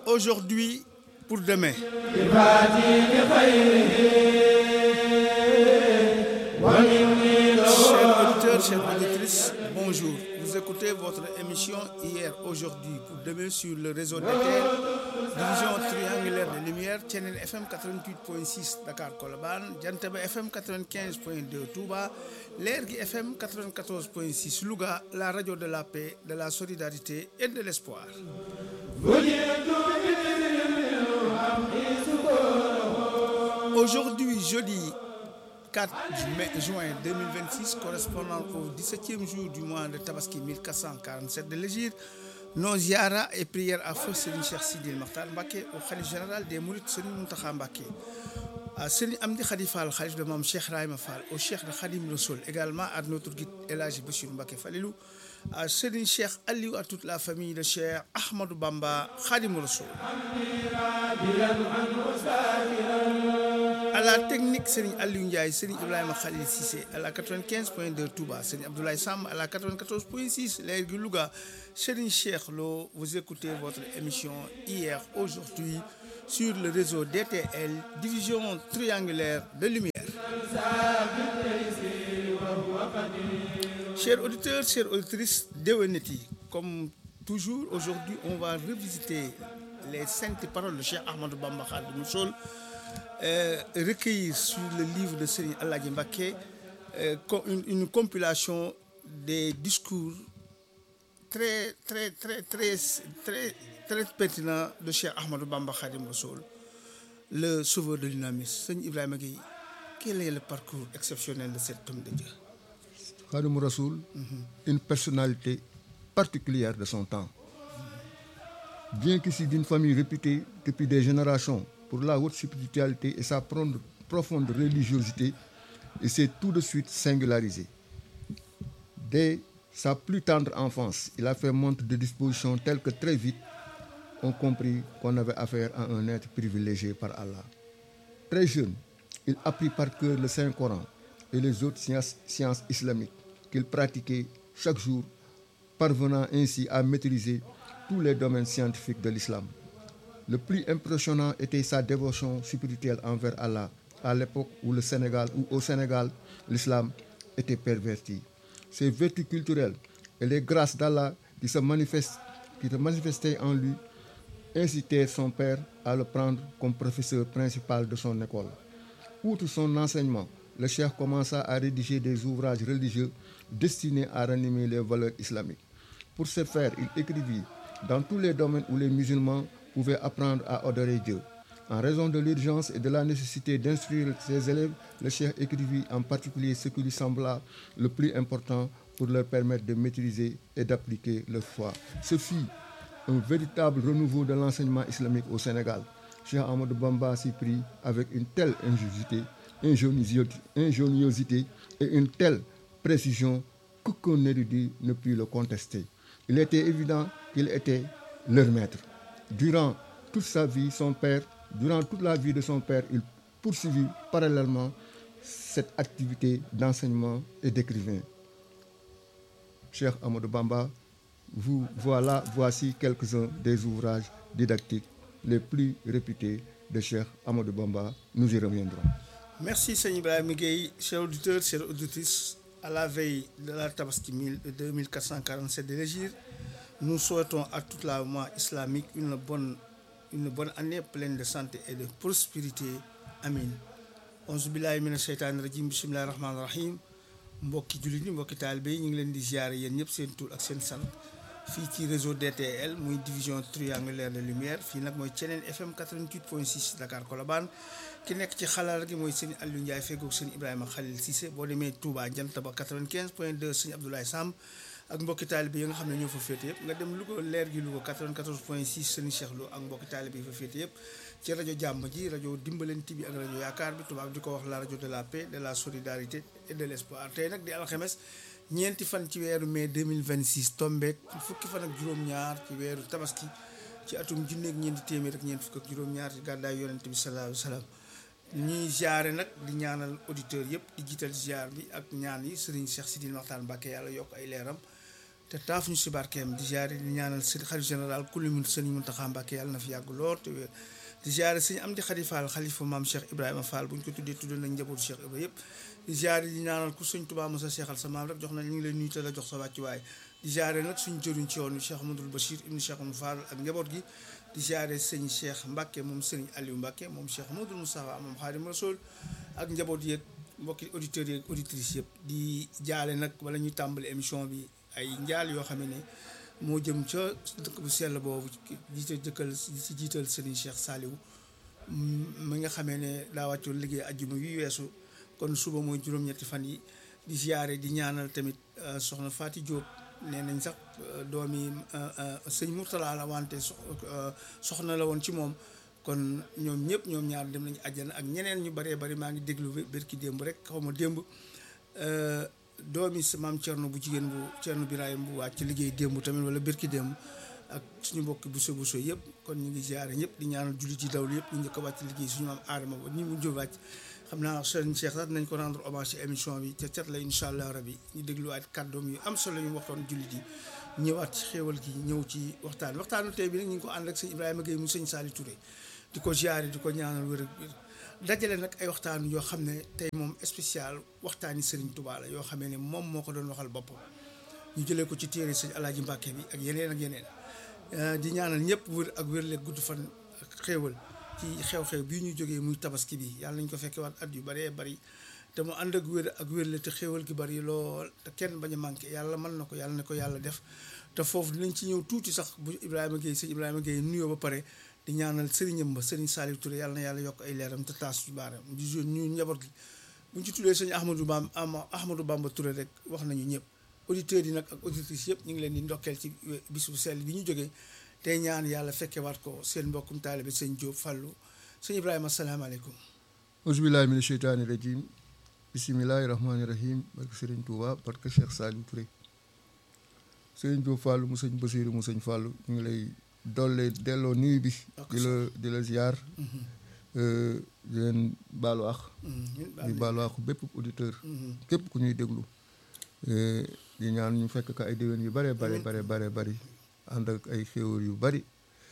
aujourd'hui pour demain. Chers auditeurs, chères auditrices, bonjour. Vous écoutez votre émission Hier, aujourd'hui, pour demain sur le réseau des terres, division triangulaire de lumière, Channel FM 88.6 Dakar Kolaban, Jantaba FM 95.2 Touba, Lergui FM 94.6 Louga, la radio de la paix, de la solidarité et de l'espoir. Aujourd'hui, jeudi 4 mai, juin 2026, correspondant au 17e jour du mois de Tabaski 1447 de l'Égypte, nos ziara et prières à feu Serigne Cheikh Sidil Makhtar Mbacké au khalife général des Mourides Serigne Mountakha Mbacké à Serigne Amdi Khadi Fall khalife de Mame Cheikh Rahima Fall au Cheikh de Khadim Rassoul également à notre guide El Hadji Bachir Mbacké Falilou à Serigne Cheikh Aliou à toute la famille de Cheikh Ahmadou Bamba Khadim Rassoul à la technique Serigne Aliou Ndiaye Serigne Ibrahima Khalil Cissé à la 95.2 Touba Serigne Abdoulaye Sam à la 94.6 Lergui Louga Serigne Cheikh Lo vous écoutez votre émission Hier aujourd'hui sur le réseau DTL division triangulaire de lumière chers auditeurs chères auditrices déwénati comme toujours aujourd'hui on va revisiter les saintes paroles de Cheikh Ahmadou Bamba Khadimou Rassoul Euh, recueilli sur le livre de Serigne Alhaji Mbacké euh, une, une compilation des discours très très très très très très pertinents de Cheikh Ahmadou Bamba Khadim Rassoul le sauveur de l'humanisme Serigne Ibrahima Gueye quel est le parcours exceptionnel de cet homme de Dieu Khadim Rassoul une personnalité particulière de son temps bien qu'issu d'une famille réputée depuis des générations pour la haute spiritualité et sa profonde religiosité, il s'est tout de suite singularisé. Dès sa plus tendre enfance, il a fait montre de dispositions telles que très vite on comprit qu'on avait affaire à un être privilégié par Allah. Très jeune, il apprit par cœur le Saint-Coran et les autres sciences, sciences islamiques qu'il pratiquait chaque jour, parvenant ainsi à maîtriser tous les domaines scientifiques de l'islam. Le plus impressionnant était sa dévotion spirituelle envers Allah à l'époque où le Sénégal ou au Sénégal l'islam était perverti. Ses vertus culturelles et les grâces d'Allah qui se manifestent, qui se manifestaient en lui incitaient son père à le prendre comme professeur principal de son école. Outre son enseignement, le cheikh commença à rédiger des ouvrages religieux destinés à ranimer les valeurs islamiques. Pour ce faire, il écrivit dans tous les domaines où les musulmans pouvaient apprendre à adorer Dieu. En raison de l'urgence et de la nécessité d'instruire ses élèves, le cheikh écrivit en particulier ce qui lui sembla le plus important pour leur permettre de maîtriser et d'appliquer leur foi. Ce fut un véritable renouveau de l'enseignement islamique au Sénégal. Cheikh Ahmadou Bamba s'y prit avec une telle ingéniosité, ingéniosité et une telle précision qu'aucun érudit ne put le contester. Il était évident qu'il était leur maître. Durant toute sa vie, son père, durant toute la vie de son père, il poursuivit parallèlement cette activité d'enseignement et d'écrivain. Cheikh Amadou Bamba, vous voilà, voici quelques-uns des ouvrages didactiques les plus réputés de Cheikh Amadou Bamba. Nous y reviendrons. Merci Seigneur Ibrahim Gueye, chers auditeurs, chères auditrices, à la veille de la Tabaski 2447 de l'Égypte. Nous souhaitons à toute la mois islamique une bonne, une bonne année pleine de santé et de prospérité. Amin. Onze billahi mina sheytaani rajim bismillahi rahmaani rahim mbokki jullit ñi mbokki taalibe yi ñu ngi leen di ziare yéen ñëpp seen tur ak seen sant fii ci réseau DTL muy division triangulaire de lumière fii nag mooy Thiénène FM 88.6 Dakar Colobane ki nekk ci xalaat gi mooy sëñ Aliou Ndiaye feggoog sëñ Ibrahima Khalil Cissé boo demee Touba Jantaba 95.2 sëñ Abdoulaye Samb ak mbokki taalibe yi nga xam ne ñoo fa féete yëpp nga dem Louga leer gi Louga 94.6 sëñ Cheikh Lo ak mbokki taalibe yi fa féete yëpp ci rajo jàmm ji rajo dimbalante bi ak rajo yaakaar bi tubaab di ko wax la rajo de la paix de la solidarité et de l'espoir tey nag di alxames ñeenti fan ci weeru mai 2026 tombeek fukki fan ak juróom-ñaar ci weeru tabaski ci atum junneeg ñeenti téeméer ak ñeent fukk ak juróom-ñaar ci gàddaay yonente bi sallallahu alayhi wa sallam ñuy ziare nag di ñaanal auditeurs yëpp di jiital ziar bi ak ñaan yi Serigne Cheikh Sidil Maxtaan Mbàkke yàlla yokk ay leeram te taaf ñu si barkeem di ziare di ñaanal sëñ xalif général kulli mun sëñ Muntaxa Mbàkke yàlla na fi yàgg lool te wér di ziare sëñ Amdi Xadi Fall xalifa maam Cheikh Ibrahima Fall bu ñu ko tuddee tuddee nañ njabootu Cheikh Ibrahima yëpp di ziare di ñaanal ku sëñ Tuubaa Musa seexal sa maam rek jox na ñu ngi leen nuyu te la jox sa wàccuwaay di ziare nag suñu jëriñ ci yoon wi Cheikh Amadou Bachir ibnu Cheikh Amadou Fall ak njaboot gi di ziare sëñ Cheikh Mbacke moom sëñ Aliou Mbacke moom Cheikh Amadou Moustapha moom Xaadim Rasul ak njaboot yeeg mbokki auditeurs yeeg auditrices yëpp di jaale nag wala ñuy tàmbali émission bi ay njaal yoo xam ne moo jëm ca dëkk bu sell boobu jiite jëkkal si jiital sëriñ Cheikh Saliou mi nga xamee ne daa wàccoon liggéey ajjuma yu weesu kon suba mooy juróom-ñetti fan yi di ziare di ñaanal tamit soxna Faati Diop nee nañ sax doomi sëñ Mourtala la wante soxna la woon ci moom kon ñoom ñëpp ñoom ñaar dem nañu àjjana ak ñeneen ñu bëree bëri maa ngi déglu bërki démb rek xaw ma démb doomi sa maam Thierno bu jigéen bu Thierno Birahim bu wàcc liggéey démb tamit wala bërki démb ak suñu mbokki buso buso yëpp kon ñu ngi ziare ñëpp di ñaanal jullit yi dawlu yëpp ñu njëkk a wàcc liggéey suñu maam aadama ba ñi mu jël wàcc xam naa sëriñ Cheikh sax nañ ko rendre hommage ci émission bi ca cat la incha allah rabi ñu dégluwaat kàddoom yu am solo yu waxtoon jullit yi ñëwaat ci xéewal gi ñëw ci waxtaan waxtaanu tey bi nag ñu ngi ko ànd ak sëñ Ibrahima Gueye mu sëñ Saliou Touré di ko ziare di ko ñaanal wér ak wér dajale nag ay waxtaan yoo xam ne tey moom spécial waxtaani Serigne Touba la yoo xamee ne moom moo ko doon waxal boppam ñu jëlee ko ci téere sëñ Alaaji Mbàkke bi ak yeneen ak yeneen di ñaanal ñëpp wér ak wér leeg gudd fan ak xéewal ci xew-xew bii ñu jógee muy tabaski bi yàlla nañ ko fekkee waat at yu bëree bëri te mu ànd ak wér ak wérle te xéewal gi bëri lool te kenn bañ a manqué yàlla mën na ko yàlla na ko yàlla def te foofu dinañ ci ñëw tuuti sax bu Ibrahima Gueye sëñ Ibrahima Gueye nuyoo ba pare di ñaanal sëriñam ba sëriñ Saliou Touré yàlla na yàlla yokk ay leeram te taas ci baaram di jo ñu njaboot gi buñ ci tuddee sëñ Ahmadou Bamba Ahmadou Bamba Touré rek wax nañu ñëpp auditeurs yi nag ak auditrices yëpp ñu ngi leen di ndokkeel ci bis bu sell bi ñu jógee tey ñaan yàlla fekkewaat ko seen mbokkum taalibe sëñ Diop Fallou sëñ Ibrahima asalaamaaleykum auzubillahi mina sheytaani rajim bisimilahi rahmaani rahim barke Serigne Touba barke Cheikh Saliou Touré Serigne Diop Fallou mu sëñ Basiru mu sëñ Fallou ñu ngi lay dolle delloo nuyu bi di la di la ziar di leen baalu ax di baalu ax bépp auditeur képp ku ñuy déglu di ñaan ñu fekk ka ay déwén yu bare bare bare bare bari ànd ak ay xéewal yu bari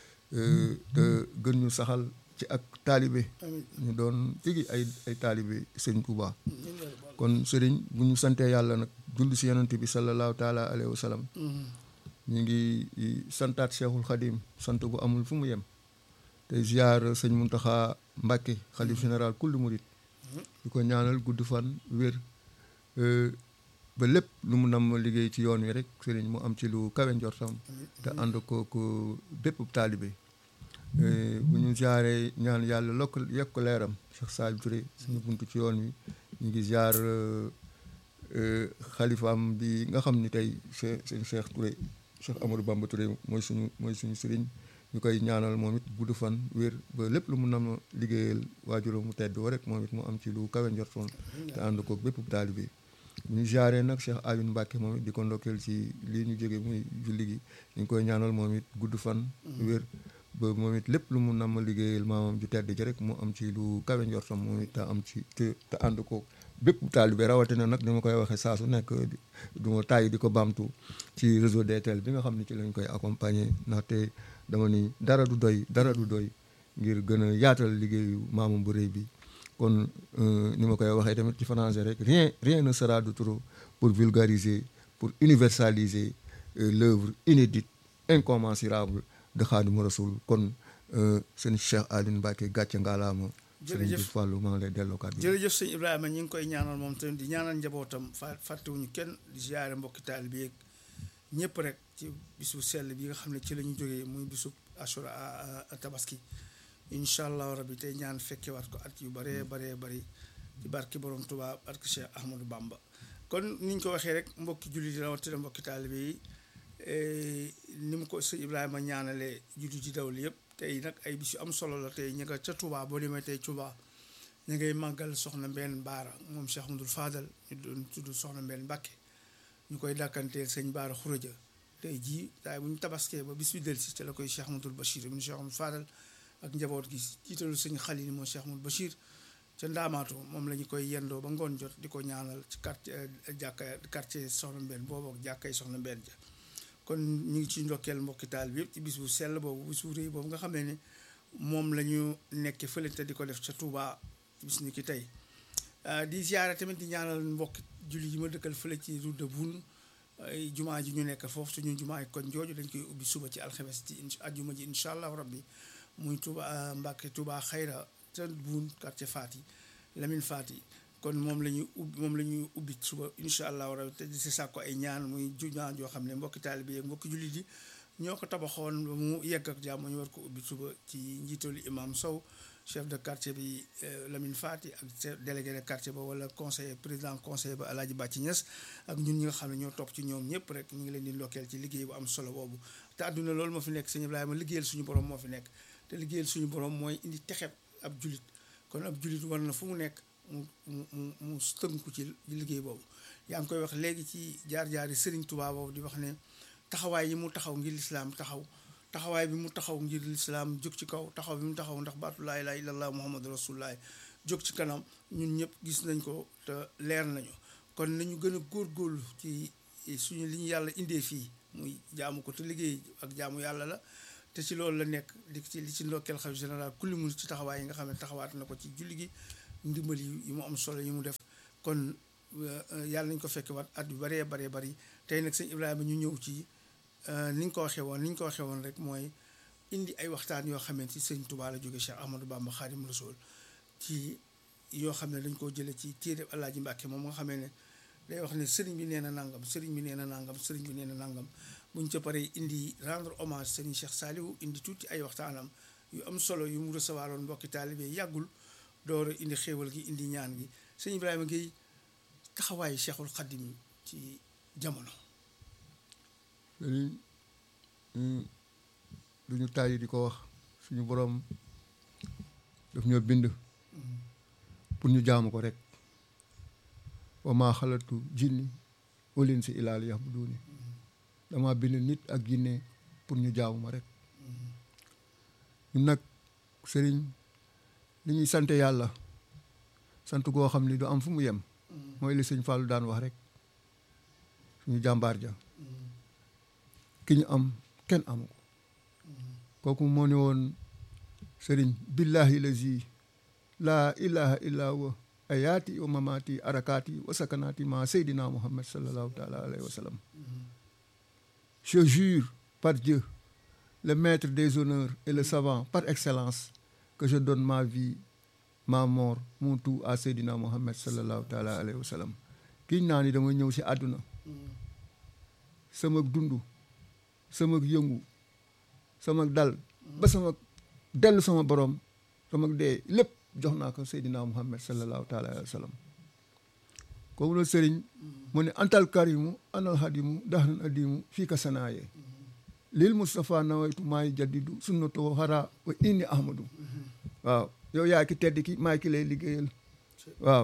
te gën ñu saxal ci ak taalibe ñu doon figi ay ay taalibe sëriñ Touba kon sëriñ bu ñu santee yàlla nag julli si yonent bi sallallahu taala alayhi wa sallam ñu ngi santaat Cheikhul Khadim sant bu amul fu mu yem te ziar sëñ Muntaxa Mbàkke xalif général kulli murit di ko ñaanal gudd fan wér ba lépp lu mu nam liggéey ci yoon wi rek sëriñ mu am ci lu kawe njortam te ànd ko ko bépp taalibe bu ñu ziaree ñaan yàlla lokk yekk ko leeram Cheikh Saliou Touré suñu buntu ci yoon wi ñu ngi ziar xalifaam bi nga xam ni tey sëñ Cheikh Touré Cheikh Amadou Bamba Touré mooy suñu mooy suñu sëriñ ñu koy ñaanal moom it gudd fan wér ba lépp lu mu nam liggéeyal waajuram mu tedd wa rek moom it mu am ci lu kawe njortoon te ànd ko bépp taalibe bu ñu jaaree nag Cheikh Ayun Mbàkke moom it di ko ndokkeel ci lii ñu jóge muy julli gi ñu ngi koy ñaanal moom it gudd fan wér ba moom it lépp lu mu nam liggéeyal maamam ju tedd ji rek mu am ci lu kawe njortam moom it te am ci te te ànd ko bépp taalibe rawatina nag ni ma koy waxee saa su nekk du ma tàyyi di ko baamtu ci réseau DTL bi nga xam ne ci lañ koy accompagner ndaxte dama ni dara du doy dara du doy ngir gën a yaatal liggéeyu maamam bu rëy bi kon ni ma koy waxee tamit ci français rek rien rien ne sera de trop pour vulgariser pour universaliser l'œuvre inédite incommensurable de Khadimou Rassoul kon seen Cheikh Aline Mbacke gàcce ngaalaama jërëjëf sëñ Fallou maa ngi lay delloo kàddu jërëjëf sëñ Ibrahima ñu ngi koy ñaanal moom tamit di ñaanal njabootam fa fàttewuñu kenn di ziare mbokki taal bi yeeg ñëpp rek ci bisu sell bi nga xam ne ci la ñu jógee muy bisu assura tabaski incha allahu rabi tey ñaan fekkewaat ko at yu baree baree bari ci barki borom Tuubaa barki Cheikh Ahmadou Bamba kon ni ñu ko waxee rek mbokki jullit yi rawatina mbokki taalibe yi ni mu ko sëñ Ibrahima ñaanalee jullit yi dawli yëpp tey nag ay bis yu am solo la tey ñu nga ca Touba boo demee tey Touba ñu ngay màggal soxna Mbène Baara moom Cheikh Ahmadou Fadal ñu doon tudd soxna Mbène Mbàkke ñu koy dàkkanteel sëñ Baara Xuraja tey jii daay bu ñu tabaskee ba bis bi del si te la koy Cheikh Ahmadou Bachir mu Cheikh Ahmadou Fadal ak njaboot gi jiitalu sëñ Xalil moo Cheikh Ahmadou Bachir ca ndaamaatu moom la ñu koy yendoo ba ngoon jot di ko ñaanal ci quartier jàkka quartier soxna Mbène boobu ak jàkkay soxna Mbène ja kon ñu ngi ci ndokkeel mbokki taal bi yëpp ci bis bu sell boobu bis bu rëy boobu nga xamee ne moom la ñu nekkee fële te di ko def ca Touba bis ni ki tey di ziare tamit di ñaanal mbokki julli yi ma dëkkal fële ci route de Boune ay jumaa ji ñu nekk foofu suñu jumaa yi kon jooju dañ koy ubbi suba ci alxames ci ajjuma ji incha allah rabbi muy Touba Mbàkke Touba xayra ca Boune quartier Fati Lamine Fati kon moom la ñuy ubbi moom la ñuy ubbi suba incha allah rabbi te di si sàkko ay ñaan muy jumaa joo xam ne mbokki taalibe yi mbokki jullit yi ñoo ko tabaxoon ba mu yegg ak jàmm ñu war ko ubbi suba ci njiitalu imam Sow chef de quartier bi Lamine Fati ak chef délégué de quartier ba wala conseiller président conseiller ba Alaaji Bàcci Ñas ak ñun ñi nga xam ne ñoo topp ci ñoom ñëpp rek ñu ngi leen di ndokkeel ci liggéey bu am solo boobu te àdduna loolu moo fi nekk sëñ Ibrahima liggéeyal suñu borom moo fi nekk te liggéeyal suñu borom mooy indi texeb ab julit kon ab julit war na fu mu nekk mu mu mu mu tënku ci liggéey boobu yaa ngi koy wax léegi ci jaar-jaari Serigne Touba boobu di wax ne taxawaay yi mu taxaw ngir lislaam taxaw taxawaay bi mu taxaw ngir lislaam jóg ci kaw taxaw bi mu taxaw ndax baatu laa ilaaha illallah muhammadu rasulullah jóg ci kanam ñun ñëpp gis nañ ko te leer nañu kon nañu gën a góorgóorlu ci suñu li ñu yàlla indee fii muy jaamu ko te liggéey ak jaamu yàlla la te ci loolu la nekk di ci li ci ndokkeel xalifa général kulli mu ci taxawaay yi nga xam ne taxawaat na ko ci julli gi ndimbal yi mu am solo yi mu def kon yàlla nañ ko fekk waat at yu baree baree bari tey nag sëñ Ibrahima ñu ñëw ci ni ñu ko waxee woon ni ñu ko waxee woon rek mooy indi ay waxtaan yoo xamante ci sëñ Touba la jóge Cheikh Ahmadou Bamba Xaadim Rasul ci yoo xam ne dañ koo jëlee ci téere Alaaji Mbàkke moom nga xamee ne day wax ne sëriñ bi nee na nangam sëriñ bi nee na nangam sëriñ bi nee na nangam buñ ca paree indi rendre hommage sëriñ Cheikh Saliou indi tuuti ay waxtaanam yu am solo yu mu recevoir woon mbokki taalibe yàggul door a indi xéewal gi indi ñaan gi sëñ Ibrahima Gueye taxawaayu Cheikhul Xadim ci jamono. sëriñ du ñu tàyyi di ko wax suñu boroom daf ñoo bind pour ñu jaamu ko rek wa maa xalatu jinni wal insa illaa liya'buduuni dama bind nit ak jinne pour ñu jaamu ma rek ñun nag sëriñ li ñuy sant yàlla sant goo xam ni du am fu mu yem mooy li sëñ Fallou daan wax rek suñu jàmbaar ja ki ñu am kenn amu ko kooku moo ne woon sëriñ billahi lazi laa ilaha illa huwa ayaati wa mamaati arakaati wa sakanaati ma seydina muhammad sallallahu taala alayhi wa sallam je jure par Dieu le maître des honneurs et le savant par excellence que je donne ma vie ma mort mon tout à seydina muhammad sallallahu taala alayhi wa sallam kiñ naa ni dama ñëw si àdduna sama dund sama yëngu sama dal ba sama dellu sama borom sama dee lépp jox naa ko Seydina Muhammad sallallahu taala alayhi wa sallam kooku la sëriñ mu ne antal karimu anal hadimu dahran adimu fii ka sanaaye lil Moustapha nawaytu maay jaddidu sunnatu xara wa inni ahmadu waaw yow yaa ki tedd ki maay ki lay liggéeyal waaw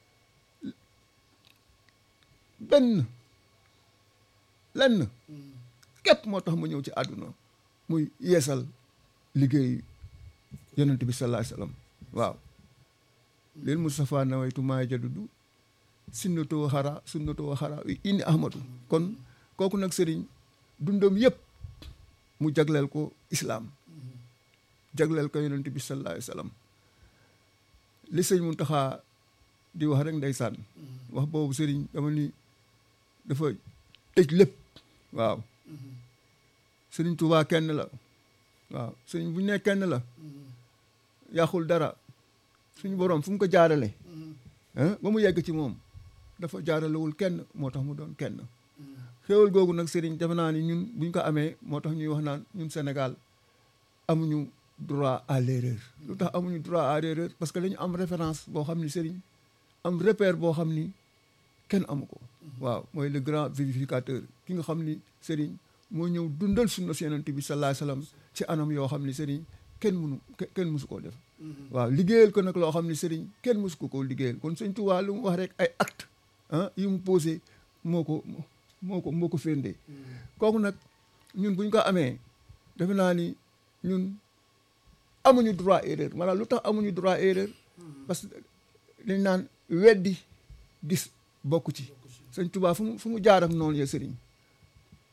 benn lenn képp moo tax ma ñëw ci àdduna muy yeesal liggéey yonent bi sallallahu alayhi wasallam waaw lil Moustapha nawaytu maay jadudu sunnatu xara sunnatu xara indi ahmadu kon kooku nag sëriñ dundam yëpp mu jagleel ko islaam jagleel ko yonent bi sallallahu alayhi wasallam li sëñ Muntaxa di wax rek ndeysaan wax boobu sëriñ dama ni dafa tëj lépp waaw sëriñ Tuubaa kenn la waaw sëriñ bu ñu nee kenn la yàqul dara suñu boroom fu mu ko jaarale ba mu yegg ci moom dafa jaaralewul kenn moo tax mu doon kenn xéewal googu nag sëriñ defe naa ni ñun buñ ko amee moo tax ñuy wax naan ñun Sénégal amuñu droit à l'erreur lu tax amuñu droit à l'erreur parce que dañu am référence boo xam ni sëriñ am repère boo xam ni kenn amu ko waaw mooy le grand vivificateur ki nga xam ni sëriñ moo ñëw dundal sunna si yonent bi sallallahu alayhi wasallam ci anam yoo xam ni sëriñ kenn mënu kenn mësu koo def waaw liggéeyal ko nag loo xam ni sëriñ kenn mësu ko koo liggéeyal kon sëñ Tuubaa lu mu wax rek ay acte ah yi mu posé moo ko moo ko moo ko firndee kooku nag ñun buñ ko amee defe naa ni ñun amuñu droit erreur maanaam lu tax amuñu droit erreur parce que dañ naan weddi gis bokku ci sëñ Tuubaa fu mu fu mu jaar ak noonu ya sëriñ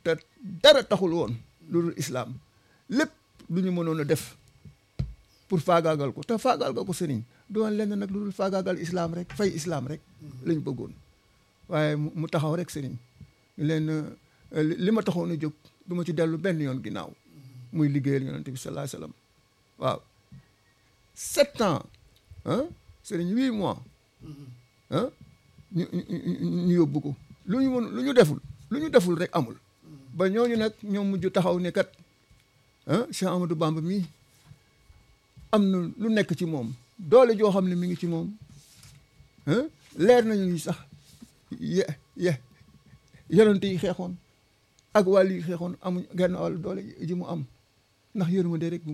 te dara taxul woon lu dul islaam lépp lu ñu mënoon a def pour faagaagal ko te faagaagal ko sëriñ doon lenn nag lu dul faagaagal islaam rek fay islaam rek lañ bëggoon waaye mu taxaw rek sëriñ leen li ma taxoon a jóg du ma ci dellu benn yoon ginnaaw muy liggéeyal yonent bi sallallahu alayhi wasallam waaw sept ans ah sëriñ huit mois ah ñu ñu yóbbu ko lu ñu mën lu ñu deful lu ñu deful rek amul ba ñooñu nag ñoom mujj taxaw ne kat ah Cheikh Amadou Bamba mii am na lu nekk ci moom doole joo xam ne mi ngi ci moom ah leer nañu ni sax ye ye yonent yi xeexoon ak wàll yi xeexoon amuñ genn wàll doole ji mu am ndax yërmande rek